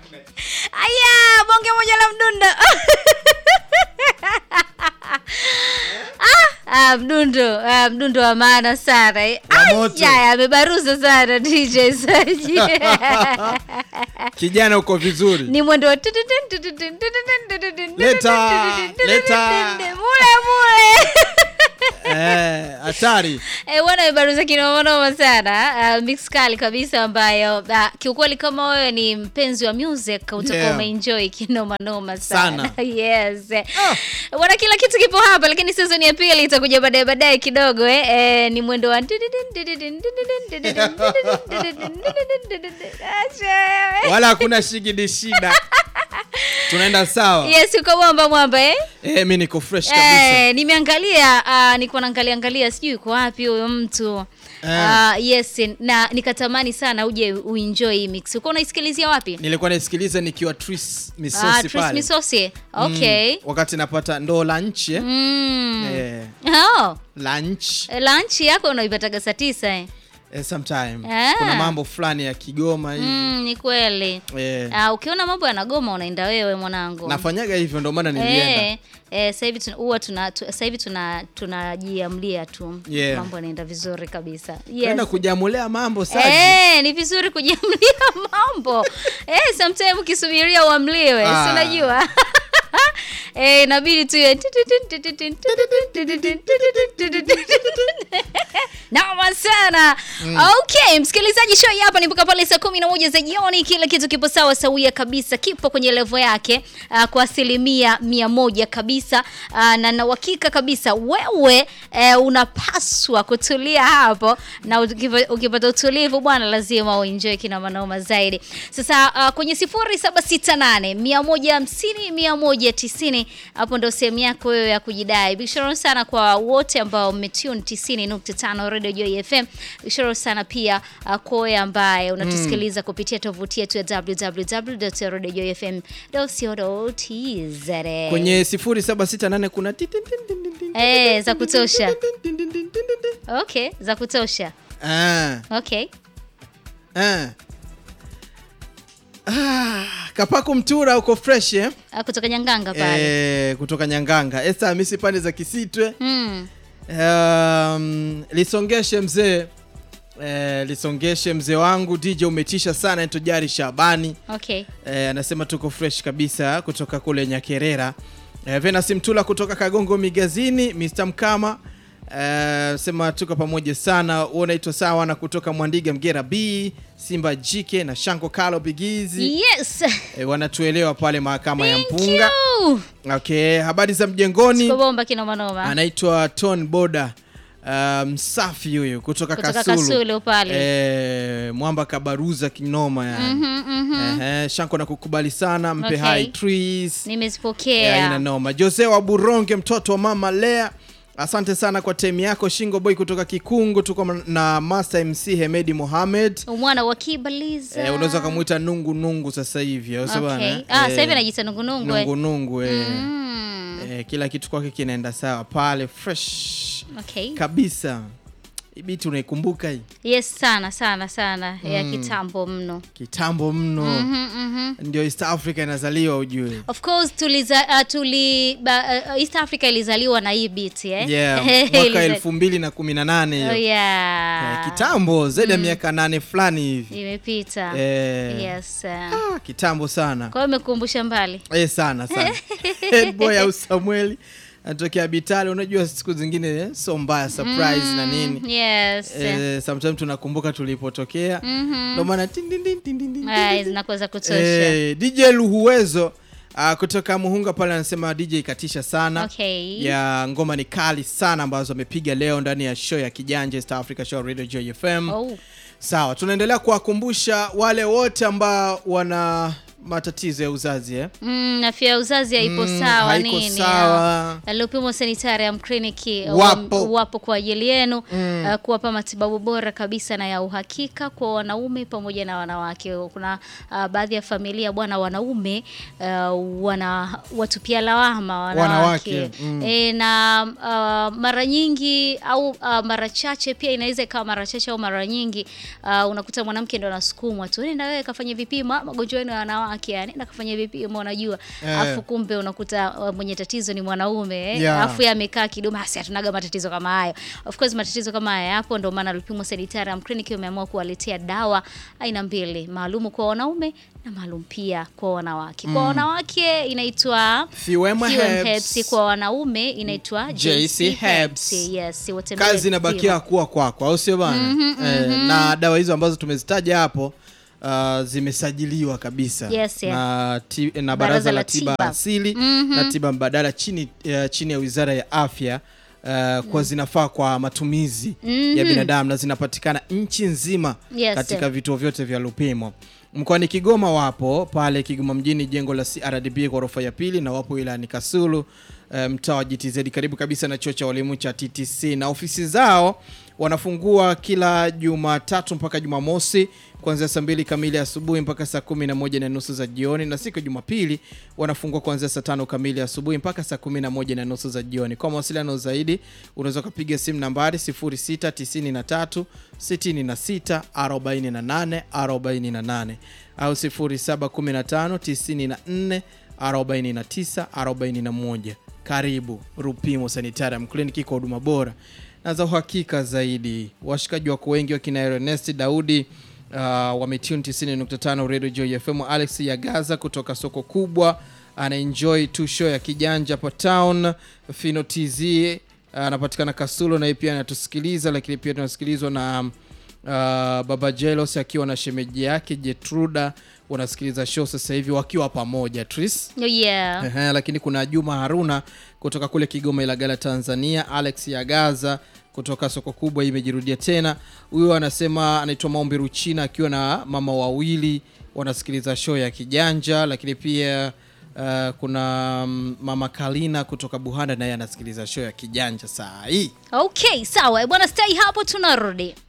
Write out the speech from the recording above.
aya bonge moja la mdundo ah, ah, mdundo ah, mdundo wa maana sana eh. Wa Ai, moto. ya, amebaruza sana dj saji kijana uko vizuri ni mwendo wa Leta, leta. mule mule Eh, hatari Eh, bwana amebaruza kinomanoma sana uh, mix kali kabisa ambayo uh, kiukweli kama wewe ni mpenzi wa music utakuwa Yeah. umeenjoy kinomanoma sana, Sana. yes bwana kila kitu kipo hapa lakini season ya pili itakuja baadaye baadaye kidogo eh. Eh, ni mwendo wa Acha. wala hakuna shigidi shida tunaenda sawa yes uko mwamba mwamba eh? eh, mi niko fresh kabisa Eh, nimeangalia uh, nilikuwa naangalia angalia sijui yuko wapi huyo mtu Eh. uh, yes na nikatamani sana uje uenjoy hii mix uko unaisikilizia wapi nilikuwa naisikiliza nikiwa tris Ah, misosi Tris pale Misosi okay mm, wakati napata ndoo lunch eh? mm. eh, oh. lunch lunch yako unaipataga saa tisa eh? eh, sometime Ah. kuna mambo fulani ya kigoma hivi mm, ni kweli eh, uh, ukiona mambo yanagoma unaenda wewe mwanangu nafanyaga hivyo ndio maana nilienda Eh, eh, sasa hivi tuna- huwa tuna tu- sasa hivi tuna tunajiamlia tu Yeah. mambo yanaenda vizuri kabisa kwenda yes. kujamulia mambo saji Eh, ni vizuri kujiamlia mambo eh, sometime ukisubiria uamliwe Ah. si unajua eh, inabidi tu iwe Noma sana. Okay, msikilizaji, show hii hapa ni mpaka pale saa kumi na moja za jioni. Kila kitu kipo sawa sawia kabisa, kipo kwenye levo yake uh, kwa asilimia mia moja kabisa uh, na na uhakika kabisa wewe uh, unapaswa kutulia hapo, na ukipa- ukipata utulivu bwana, lazima uenjoy kina manoma zaidi. Sasa uh, kwenye sifuri saba sita nane mia moja hamsini mia moja tisini hapo ndo sehemu yako wewe ya kujidai. Big shout out sana kwa wote ambao mmetune 90.5 Radio Joy FM. Big shout out sana pia uh, kwa wewe ambaye unatusikiliza kupitia tovuti yetu ya www.radiojoyfm.co.tz. kwenye 0768 kuna ti- tin- tin- tin- tin- tin- Eh, za kutosha. tin- tin- tin- tin- tin- tin. Okay, za kutosha. Ah, Okay. ah. Ah, kapaku mtura uko fresh eh? Uh, kutoka Nyanganga pale. Eh, kutoka nyanganga esta hamisi pande za kisitwe Mm. um, lisongeshe mzee eh, lisongeshe mzee wangu dj umetisha sana ntojari shabani Okay. eh, anasema tuko fresh kabisa kutoka kule nyakerera eh, venasi mtula kutoka kagongo migazini mr mkama eh, sema tuko pamoja sana Wewe unaitwa sawa na kutoka mwandiga mgera b simba jike na shanko kalo bigizi Yes. eh, wanatuelewa pale mahakama ya Thank mpunga you. okay habari za mjengoni Bomba kinoma noma. anaitwa ton boda uh, msafi huyu kutoka, Kutoka kasulu, Kasulu pale. Eh, mwamba kabaruza kinoma yani Mhm, mhm. Ehe, shanko na kukubali sana mpe Okay. hai trees Ya, ina Nimezipokea. noma jose wa buronge mtoto wa mama lea asante sana kwa temu yako shingo boy kutoka kikungu tuko na master mc hemedi mohamed Mwana wa Kibaliza. eh, unaweza ukamwita nungu nungu sasa hivi au sio bana? Okay. Ah, Eh, sasa hivi anajiita nungunungu. eh. nungu nungu eh. Mm. Eh, kila kitu kwake kinaenda sawa pale fresh Okay. kabisa Hii biti unaikumbuka hii Yes, sana sana sana ya kitambo mno. kitambo mno Mhm, mhm. ndio east africa inazaliwa ujue Of course tuliza, uh, tuli ba, uh, East Africa ilizaliwa na hii beat eh. yeah, mwaka Iliza- elfu mbili na kumi na nane hiyo Oh, yeah. Eh, kitambo zaidi ya miaka nane fulani hivi Imepita. Eh, Yes. uh. ah, kitambo sana Kwa hiyo umekumbusha mbali. eh, sana sana headboy au samueli anatokea bitali unajua siku zingine eh, so mbaya surprise na nini Yes. eh, sometimes tunakumbuka tulipotokea Mhm. ndo maana tin, tin, tin, tin, tin, tin, Ah, tin, tin. zinakuwa za kutosha. Eh, DJ Luhuwezo uh, kutoka Muhunga pale anasema DJ ikatisha sana Okay. ya ngoma ni kali sana ambazo amepiga leo ndani ya show ya Kijanja East Africa Show Radio Joy FM. Oh. Sawa, tunaendelea kuwakumbusha wale wote ambao wana matatizo ya uzazi eh? Mm, afya ya uzazi haipo Mm, sawa haiko nini? sawa. Lupimo Sanitarium Clinic Wapo. wapo kwa ajili yenu uh, kuwapa matibabu bora kabisa na ya uhakika kwa wanaume pamoja na wanawake. Kuna uh, baadhi ya familia bwana, wanaume uh, wana watupia lawama wanawake, Wanawake, mm. e, na uh, mara nyingi au uh, mara chache pia inaweza ikawa mara chache au mara nyingi uh, unakuta mwanamke ndo anasukumwa tu, nenda wewe kafanye vipimo, ah, magonjwa yenu ya wanawake wanawake anaenda kafanya vipimo unajua Eh. afu kumbe unakuta uh, mwenye tatizo ni mwanaume eh. Yeah. afu yeye amekaa kidogo basi hatunaga matatizo kama hayo of course matatizo kama haya yapo ndio maana Lupimo Sanitarium Clinic imeamua kuwaletea dawa aina mbili maalum kwa wanaume na maalum pia kwa wanawake kwa wanawake inaitwa Thiwema Thiwem Herbs. Herbs, kwa wanaume inaitwa JC JC Herbs. Herbs. Yes, watembelee kazi inabakia kuwa kwako au sio bana eh, na dawa hizo ambazo tumezitaja hapo uh, zimesajiliwa kabisa Yes, yeah. na, ti, na baraza, Baraza la la tiba, tiba. asili na tiba mbadala chini, uh, chini ya wizara ya afya uh, kwa zinafaa kwa matumizi ya binadamu na zinapatikana nchi nzima Yes, katika yeah. vituo vyote vya Lupimo. Mkoani Kigoma wapo pale Kigoma mjini, jengo la CRDB ghorofa ya pili, na wapo wilayani Kasulu eh, mtaa wa GTZ karibu kabisa na chuo cha walimu cha TTC, na ofisi zao wanafungua kila Jumatatu mpaka Jumamosi kuanzia saa mbili kamili asubuhi mpaka saa kumi na moja na nusu za jioni, na siku ya Jumapili wanafungua kuanzia saa tano kamili asubuhi mpaka saa kumi na moja na nusu za jioni. Kwa mawasiliano zaidi unaweza ukapiga simu nambari 0693 66 48 48 au 0715 94 49 41. Karibu Rupimo Sanitarium Clinic kwa huduma bora na za uhakika zaidi. Washikaji wako wengi wakina Ernest Daudi uh, wametune 90.5 Radio Joy FM. Alex Yagaza kutoka soko kubwa anaenjoy tu show ya kijanja hapa town. Fino TZ anapatikana Kasulo naye pia anatusikiliza, lakini pia tunasikilizwa na uh, Baba Jelos akiwa na shemeji yake Jetruda, wanasikiliza show sasa hivi wakiwa pamoja Tris. Oh, yeah. Ehe, lakini kuna Juma Haruna kutoka kule Kigoma Ilagala Tanzania, Alex Yagaza kutoka soko kubwa hii imejirudia tena. Huyo anasema anaitwa Maombi Ruchina akiwa na mama wawili wanasikiliza show ya Kijanja, lakini pia uh, kuna mm, mama Kalina kutoka Buhanda naye anasikiliza show ya Kijanja saa hii. Okay, sawa bwana, stay hapo, tunarudi.